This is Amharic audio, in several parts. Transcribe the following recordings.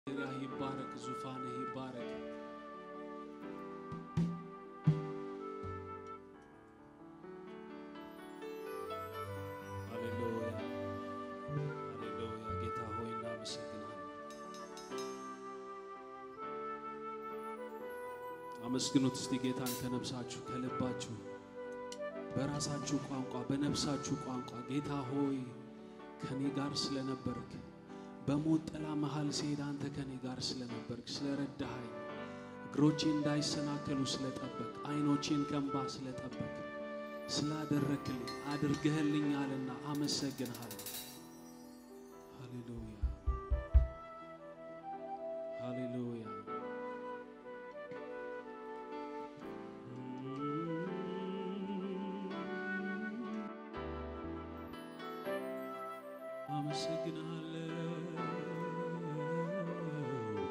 ሪያህ ይባረክ፣ ዙፋንህ ይባረክ። ሃሌሉያ ሃሌሉያ። ጌታ ሆይ እናመሰግናለን። አመስግኑት እስቲ ጌታን ከነብሳችሁ ከልባችሁ በራሳችሁ ቋንቋ በነፍሳችሁ ቋንቋ ጌታ ሆይ ከኔ ጋር ስለነበርክ በሞት ጥላ መሃል ስሄድ አንተ ከኔ ጋር ስለነበርክ ስለረዳኸኝ እግሮቼ እንዳይሰናከሉ ስለጠበቅ አይኖቼን ከእንባ ስለጠበቅ ስላደረክልኝ አድርገህልኛልና አመሰግንሃለሁ። ሃሌሉያ ሃሌሉያ። አመሰግንሃለሁ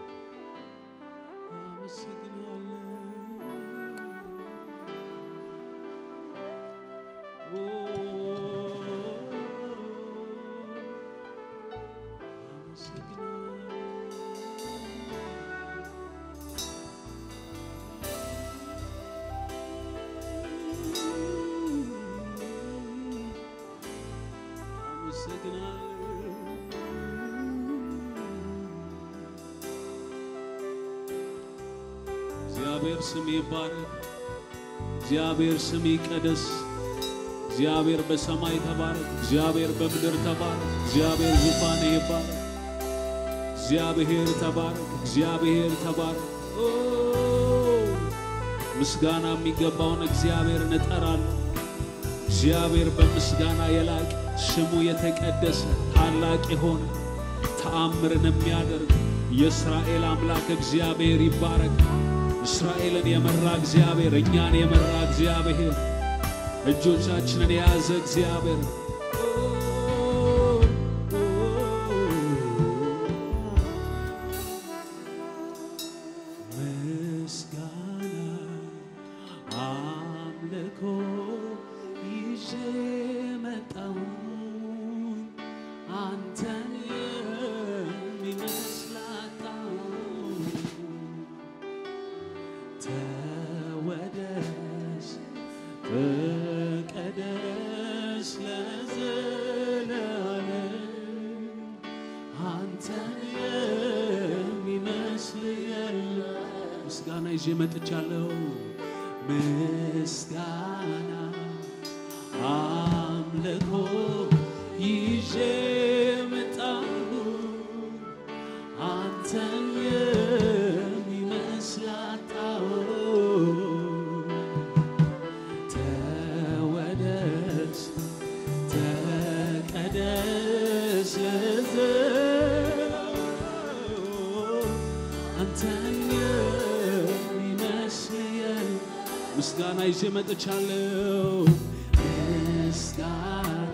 እግዚአብሔር ስም ይባረክ። እግዚአብሔር ስም ይቀደስ። እግዚአብሔር በሰማይ ተባረክ። እግዚአብሔር በምድር ተባረክ። እግዚአብሔር ዙፋን ይባረክ። እግዚአብሔር ተባረክ። እግዚአብሔር ተባረክ። ኦ ምስጋና የሚገባውን እግዚአብሔርን እጠራለሁ። እግዚአብሔር በምስጋና የላቀ ስሙ የተቀደሰ ታላቅ የሆነ ተአምርን የሚያደርግ የእስራኤል አምላክ እግዚአብሔር ይባረክ። እስራኤልን የመራ እግዚአብሔር፣ እኛን የመራ እግዚአብሔር፣ እጆቻችንን የያዘ እግዚአብሔር ምስጋና አምልኮ ይዤ መጣሁኝ አንተን የሚመስል አጣሁኝ። ተወደስ ተቀደስ ለዘላለም አንተን የሚመስል የለም። ምስጋና ይዤ መጥቻለሁ። ምስጋና አምልኮ ይዤ መጣሁ አንተን የሚመስል አጣሁ። ተወደስ ተቀደስ ለዘላለም አንተን የሚመስል የለም። ምስጋና ይዤ መጥቻለሁ። ምስጋና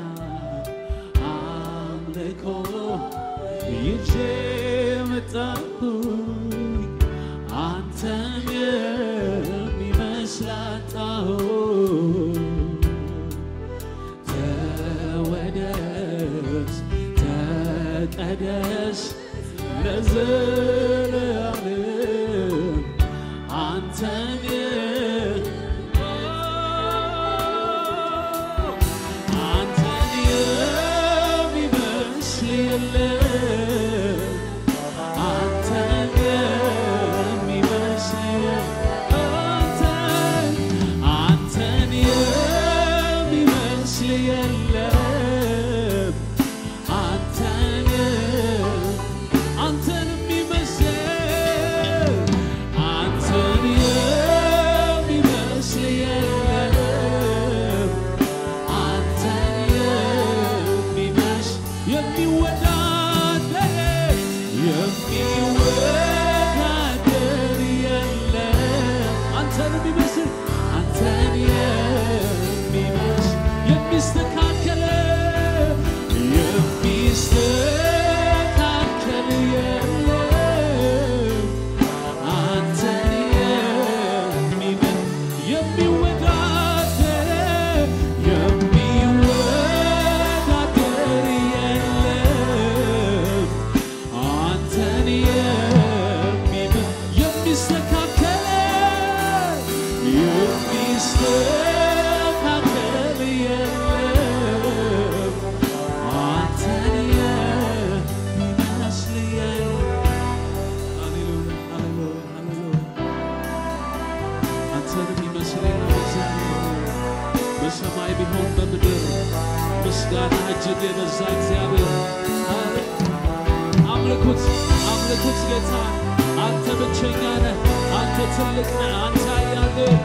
አምልኮ ይዤ መጣሁ አንተን የሚመስል አጣሁ። ተወደስ ተቀደስ ለዘላለም አንተን አንተን የሚመስል የለም። አንተን የሚመስል አንተን አንተን የሚመስል የለም። አንተን አንተን የሚመስል አንተን የሚመስል የለም። አንተን የሚመስል የሚወዳደር የሚወዳደር የለም። አንተን የሚመስል አንተን የሚመስል የሚስተካከል የሚስተካከል የለም። አንተን የሚመስል የሚወዳደር የሚወዳደር የለም። አንተን ምስጋና እጅግ የበዛ እግዚአብሔር አምልኩት፣ አምልኩት ጌታ አንተ ብቸኛ ነህ፣ አንተ ትልቅ ነህ፣ አንተ ኃያል ነህ።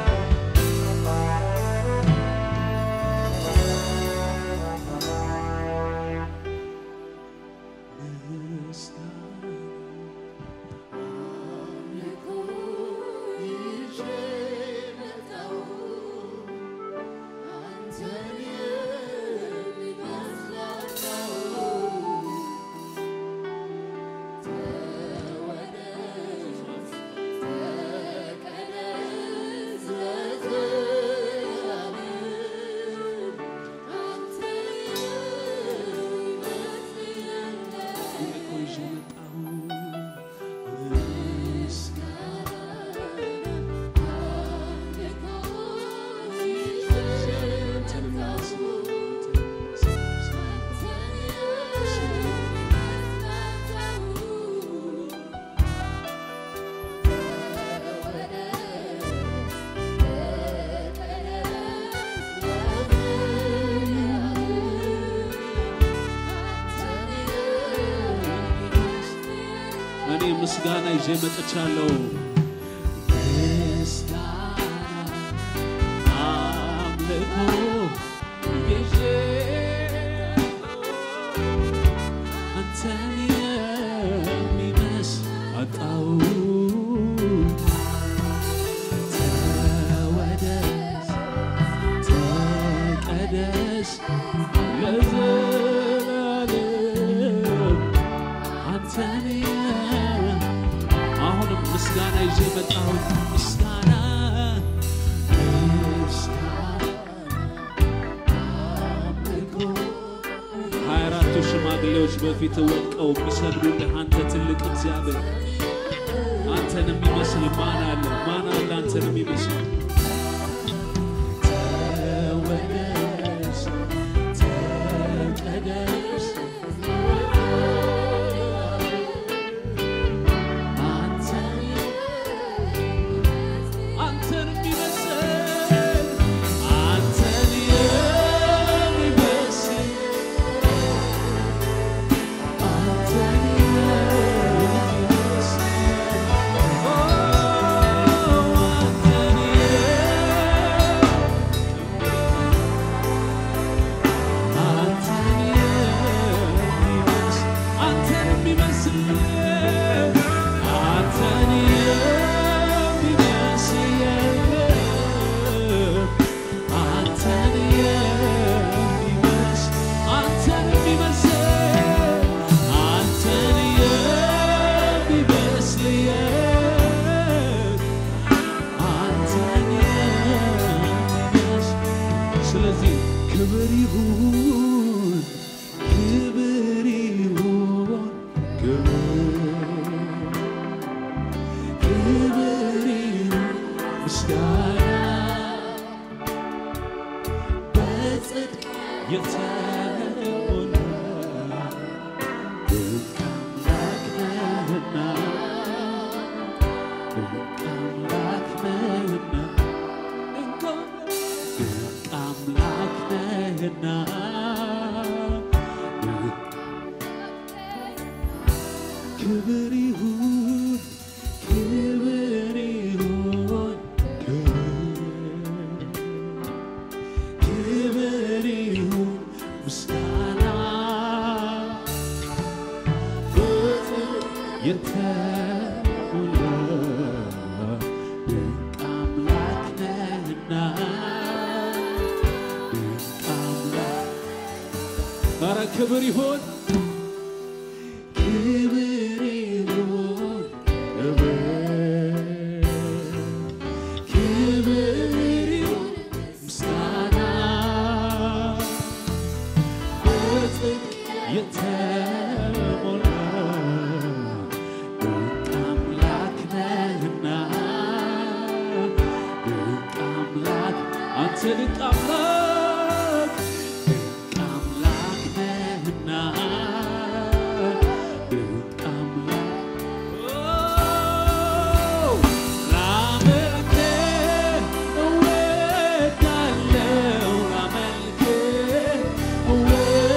እኮ ይዤ መጣሁ አንተን የሚመስል እኔ ምስጋና ይዤ መጥቻለሁ። ምስጋና አምልኮ ይዤ አንተን የሚመስል አጣሁ። ተወደስ ተቀደስ ለዘላለም አንተን አሁንም ምስጋና ይዤ መጣሁት። ምስጋና ሀያ አራቱ ሽማግሌዎች በፊት ወድቀው የሚሰግዱልህ አንተ ትልቅ እግዚአብሔር፣ አንተን የሚመስል ማን አለ? ማን አለ አንተን የሚመስል? ተወደስ ተቀደስ አንተን የሚመስል አንተን የሚመስል አንተን የሚመስል ኦ አንተን አንተን የሚመስል አንተን የሚመስል አንተን የሚመስል የለም። አንተን የሚመስል አንተን የሚመስል አንተን የሚመስል የለም። አንተን የሚመስል ስለዚህ ክብር ይሁን ክብር ይሁን ክብር ክብር ይሁን ምስጋና በጽድቅ የተሞላ ድንቅ አምላክ ነህና ድንቅ አምላክ ነህና ድንቅ አምላክ ነህና ክብር ይሁን ክብር ይሁን ክብር ይሁን ምስጋና ፍቅር የተሞላ ድንቅ አምላክ ነህና ድንቅ አምላክ ኧረ ክብር ይሁን ክብር ይሁን ክብር ክብር ይሁን ምስጋና በጽድቅ የተሞላ ድንቅ አምላክ ነህና ድንቅ አምላክ አንተ ድንቅ አምላክ ድንቅ አምላክ ነህና ድንቅ አምላክ ላመልክህ እወዳለሁ ላመልክህ እወዳለሁ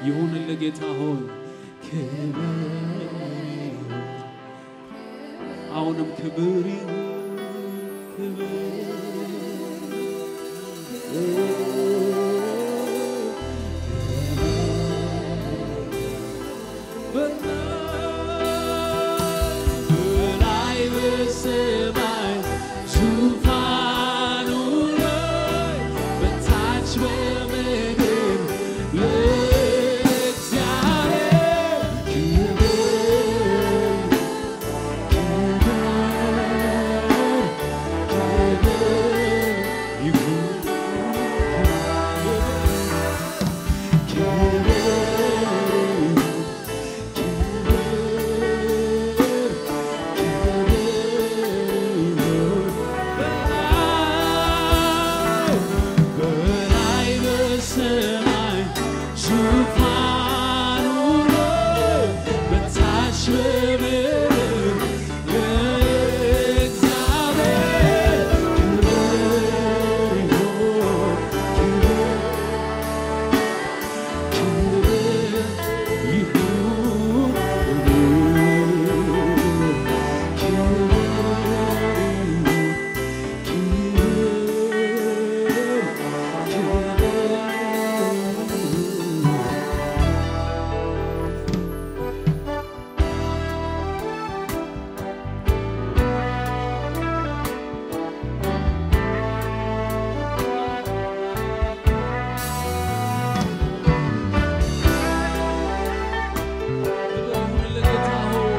ይሁንልህ ጌታ ሆይ ክብር አሁንም ክብር ይሁን በላይ በሰማይ ዙፋኑ ላይ በታች በምድር ለእግዚአብሔር ክብር በላይ በሰማይ ዙፋኑ ላይ በታች በምድር ለእግዚአብሔር ክብር ይሁን፣ ክብር ይሁን፣ ክብር ይሁንልህ ጌታ ሆይ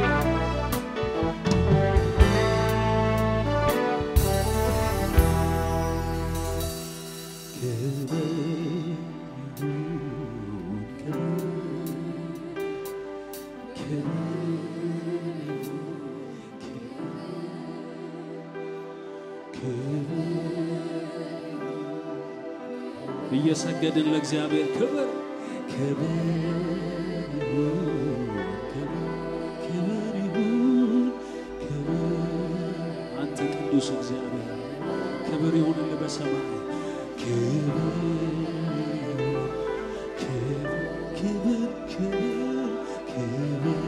እየሰገድን ለእግዚአብሔር ክብር ክብር ይሁን፣ ክብር ክብር ይሁን፣ ክብር አንተ ቅዱስ እግዚአብሔር ክብር ይሁንልህ በሰማይ ክብር ይሁን፣ ክብር ክብር ክብር ክብር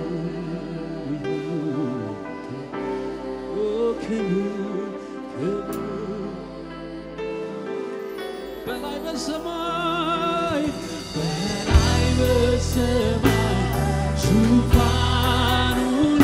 ይሁን፣ ኦ ክብር ክብር በላይ በሰማይ በላይ በሰማይ ዙፋኑ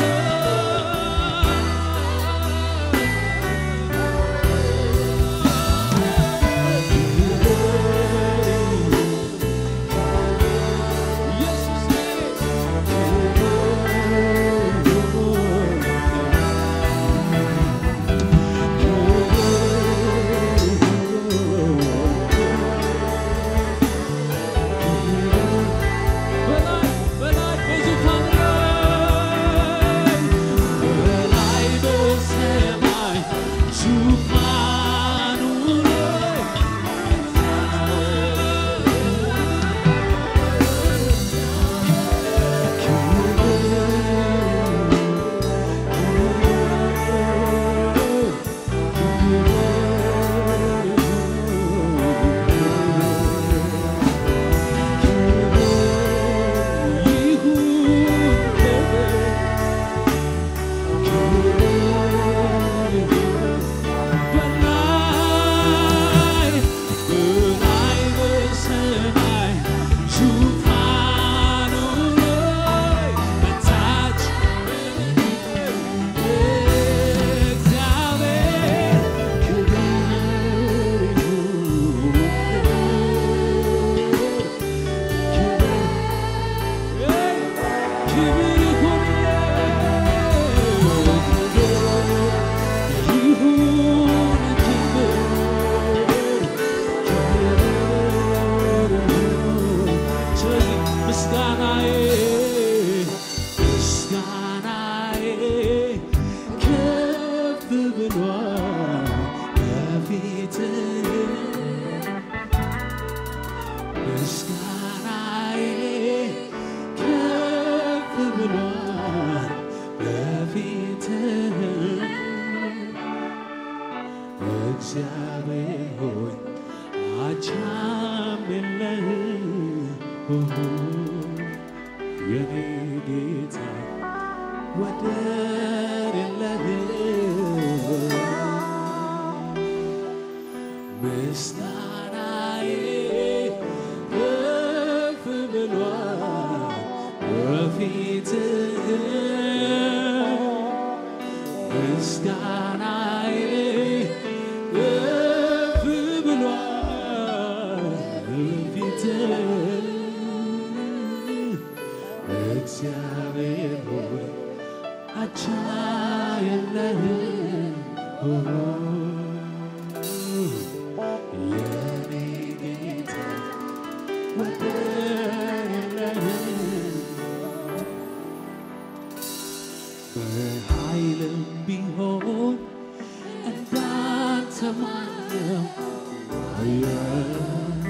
በላይ በላይ በዙፋኑ ላይ በላይ በሰማይ ዙፋኑ ላይ ምስጋናዬ ምስጋናዬ ከፍ ብሏል በፊትህ ምስጋናዬ ከፍ ብሏል በፊትህ እግዚአብሔር ሆይ አቻም የለህም የኔ ጌታ ወደር የለህም ምስጋናዬ ከፍ ብሏል በፊትህ ምስጋናዬ ከፍ ብሏል በፊትህ እግዚአብሔር ሆይ አቻ የለህም የኔ ጌታ ወደር የለህም በኃይልም ቢሆን እንዳንተ ማነው ኃያል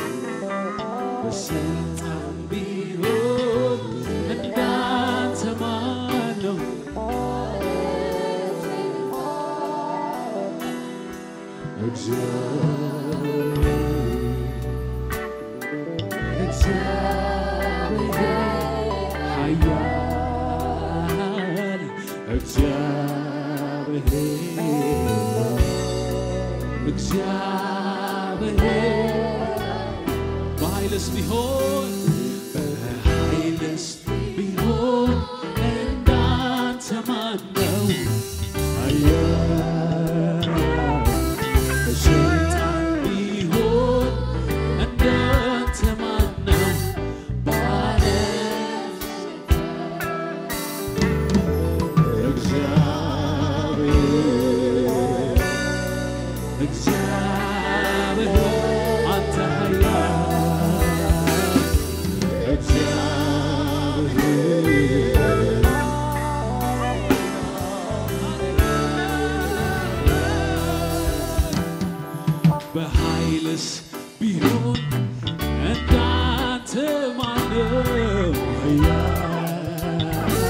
በስልጣን ቢሆን እንዳንተ ማነው እግዚአብሔር ኃያል እግዚአብሔር እግዚአብሔር በኃይልስ ቢሆን በኃይልስ ቢሆን እንዳንተ ማነው ኃያል በስልጣን ቢሆን እንዳንተ ማነው ባለ እግዚአብሔር እግዚአብሔር አንተ ኃያል እግዚአብሔር በኃይልስ ቢሆን እንዳንተ ማነው ኃያል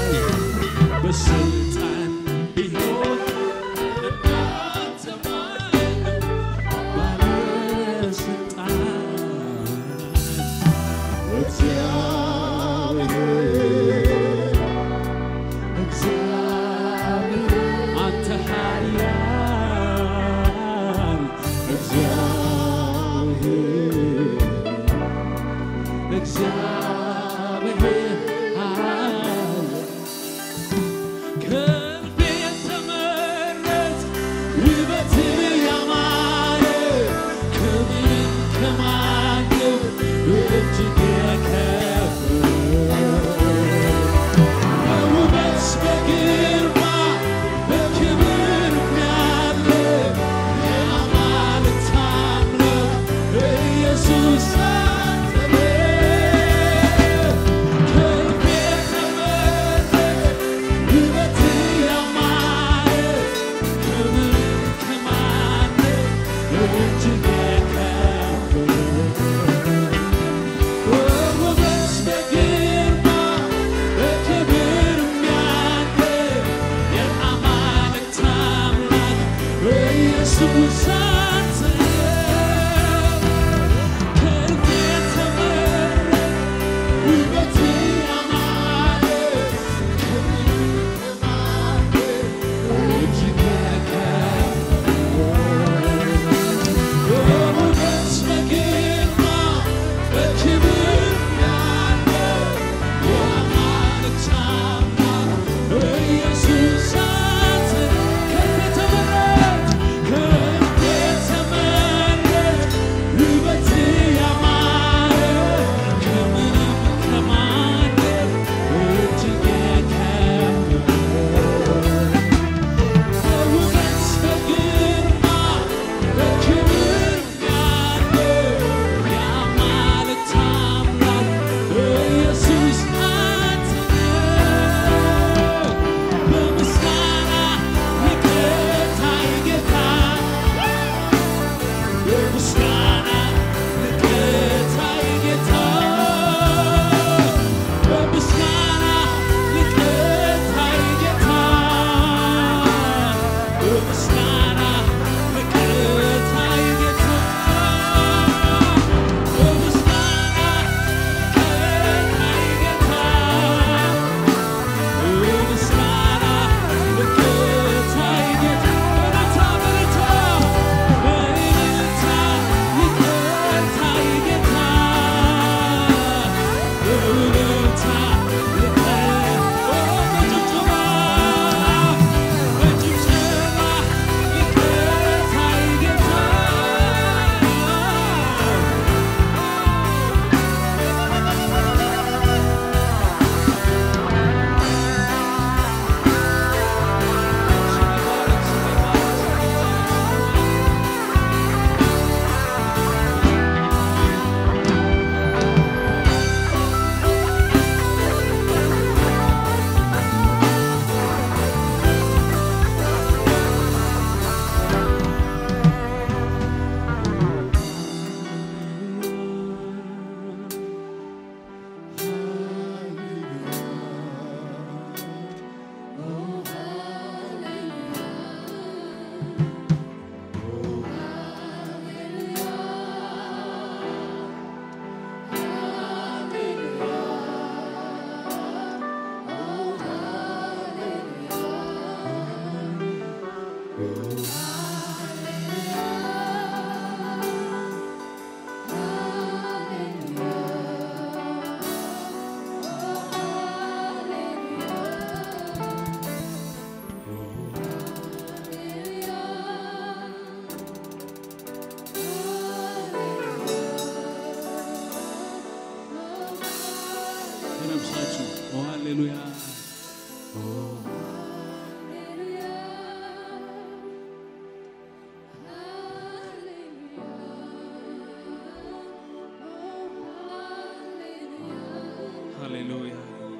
በስልጣን ቢሆን እንዳንተ ማነው ባለስልጣን እግዚአብሔር እግዚአብሔር አንተ ኃያል እግዚአብሔር እግዚአብሔር ኃያል ከልቤ የተመረጥ ውበትህ ያማረ ከምንም ከማንም እጅግ የከበረ በውበት በግርማ በክብር ያለ የአማልክት አምላክ ኢየሱስ አንተ ነህ። ከነፍሳችሁ ኦ ሃሌሉያ ሃሌሉያ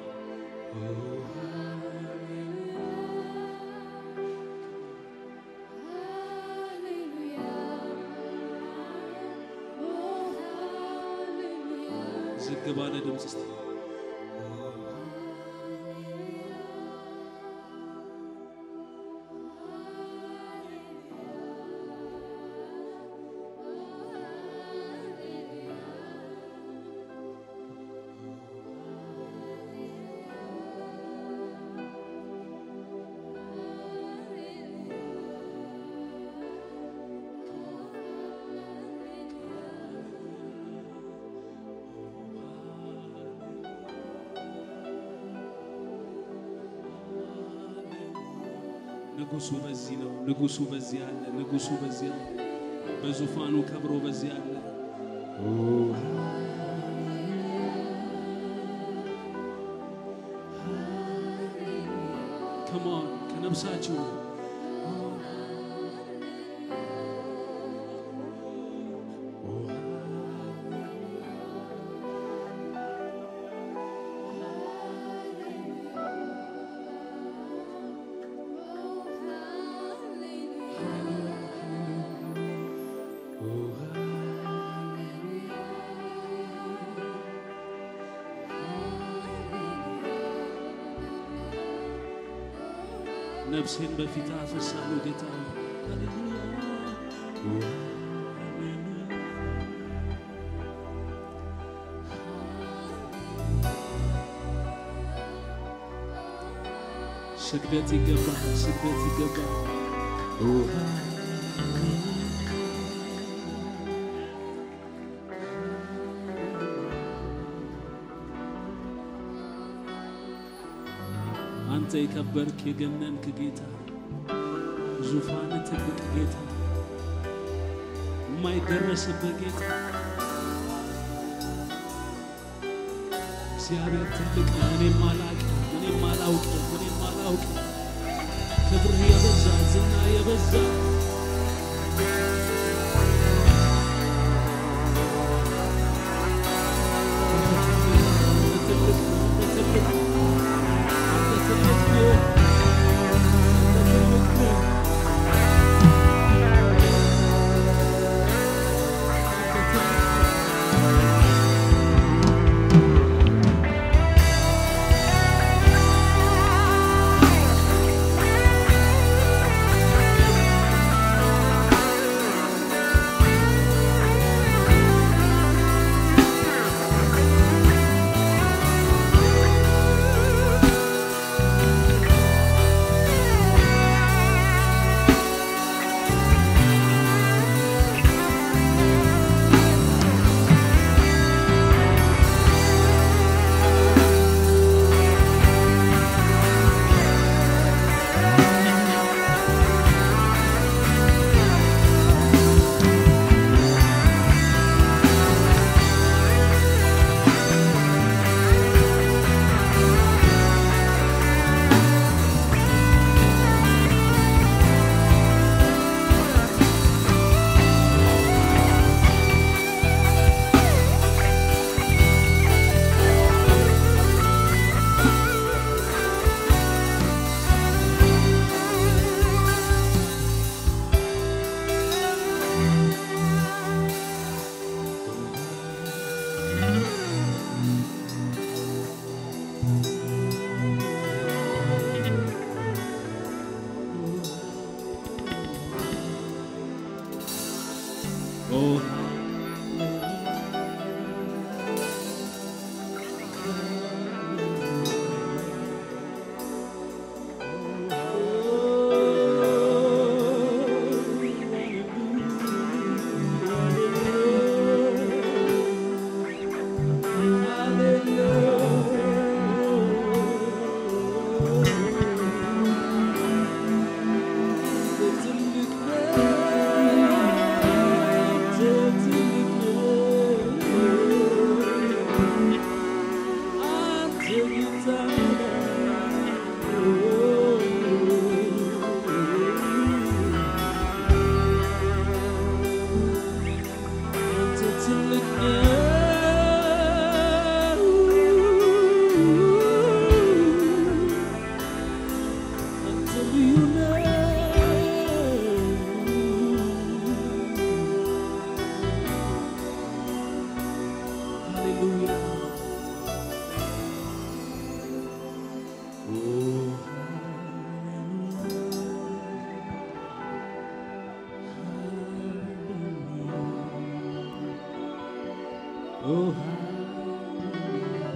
ዝግ ባለ ድምፅ እስቲ ንጉሱ በዚህ ነው። ንጉሱ በዚህ አለ። ንጉሱ በዚህ አለ። በዙፋኑ ከብሮ በዚህ አለ። ከማን ከነፍሳችሁ ነፍሴን በፊት አፈሳለሁ ጌታ ሆይ። ስግደት ይገባል፣ ስግደት ይገባል። አንተ የከበርክ የገነንክ ጌታ ዙፋን ትልቅ ጌታ የማይደረስበት ጌታ እግዚአብሔር ትልቅ ነው። እኔም አላቅም፣ እኔም አላውቅም፣ እኔም አላውቅም። ክብርህ የበዛ ዝና የበዛ አንተ ትልቅ ነው፣ አንተ ትልቅ ነው፣ አንተ ትልቅ ነው፣ አንተ ትልቅ ነው። አንተ ትልቅ ነው። Oh, hallelujah.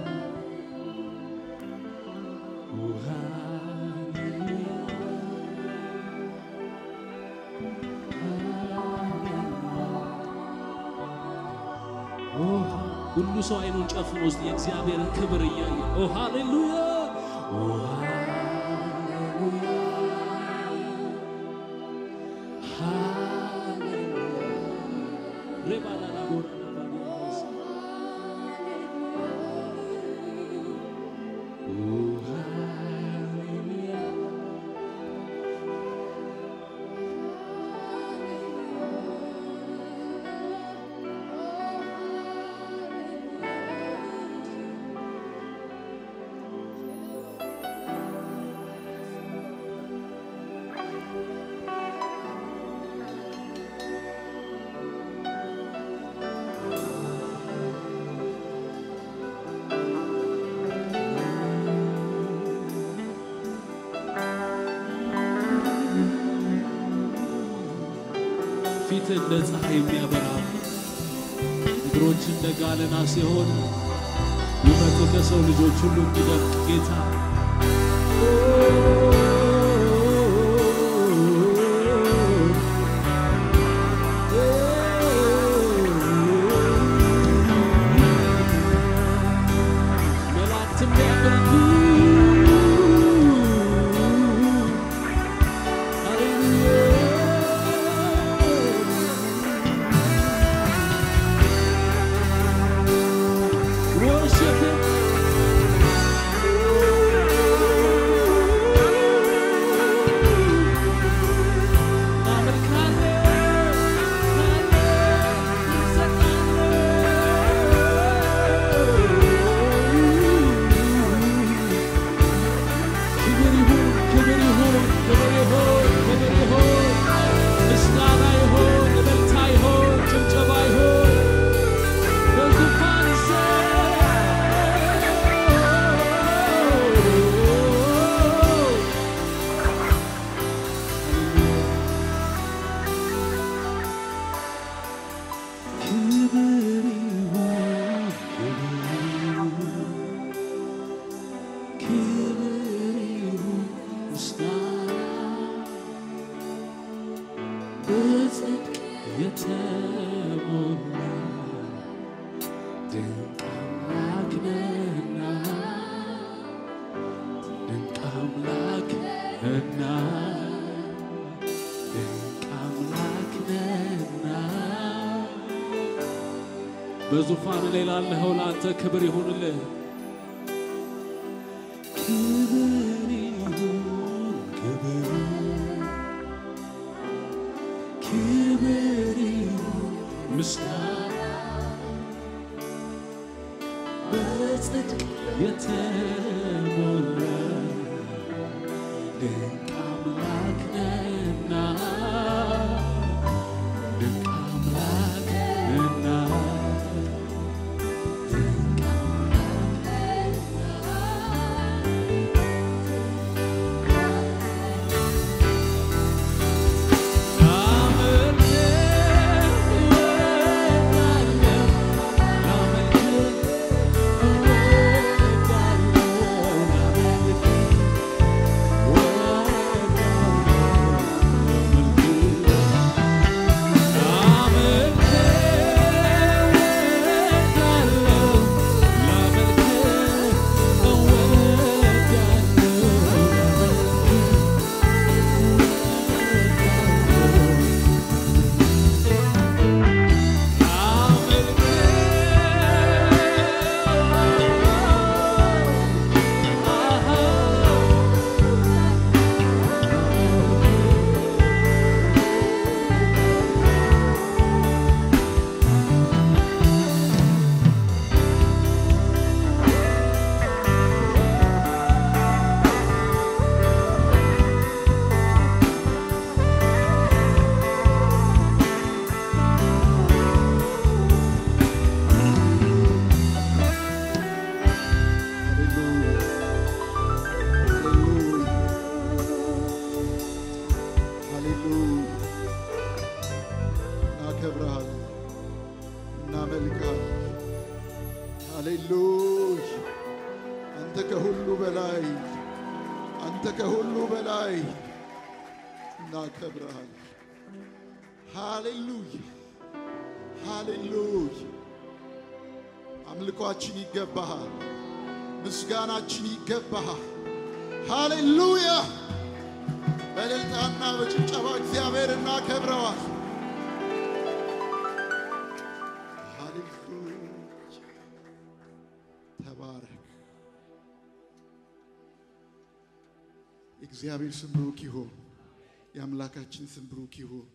Oh, hallelujah. Oh, ሁሉ ሰው አይኑን ጨፍኖ ውስጥ የእግዚአብሔርን ክብር እያየ ኦ ሃሌሉያ ኦ ሃሌሉያ ሃሌሉያ ሬባላላ ቦራላ ባዲያስ ኦ ሃሌሉያ ፊት እንደ ፀሐይ የሚያበራ እግሮች እንደ ጋለና ሲሆን ውበቱ ከሰው ልጆች ሁሉ የሚደምቅ ጌታ መላእክት የሚያመልኩ Worship Him. ክብር ይሁን፣ ክብር ይሁን፣ ክብር ይሁን፣ ክብር ይሁን፣ ምስጋና ይሁን፣ እልልታ ይሁን፣ ጭብጨባ ይሁን በዙፋን ዘ ክብር ይሁን፣ ክብር ይሁን፣ ምስጋና በጽድቅ የተሞላ ድንቅ አምላክ ነህና ድንቅ አምላክ ነህና ድንቅ አምላክ ነህና በዙፋን ላይ ላለኸው ለአንተ ክብር ይሁንልህ። ክብር ይሁን፣ ክብር ክብር ይሁን፣ ምስጋና በጽድቅ የተሞላ ድንቅ አምላክ ነህና ድንቅ አምላክ ነህና ድንቅ Oh አንተ ከሁሉ በላይ አንተ ከሁሉ በላይ እናከብረሃል። ሃሌሉያ ሃሌሉያ። አምልኳችን ይገባሃል፣ ምስጋናችን ይገባሃል። ሃሌሉያ። በእልልታና በጭብጨባ እግዚአብሔር እናከብረዋል። ሃሌሉያ። ተባረክ። የእግዚአብሔር ስም ብሩክ ይሁን። የአምላካችን ስም ብሩክ ይሁን።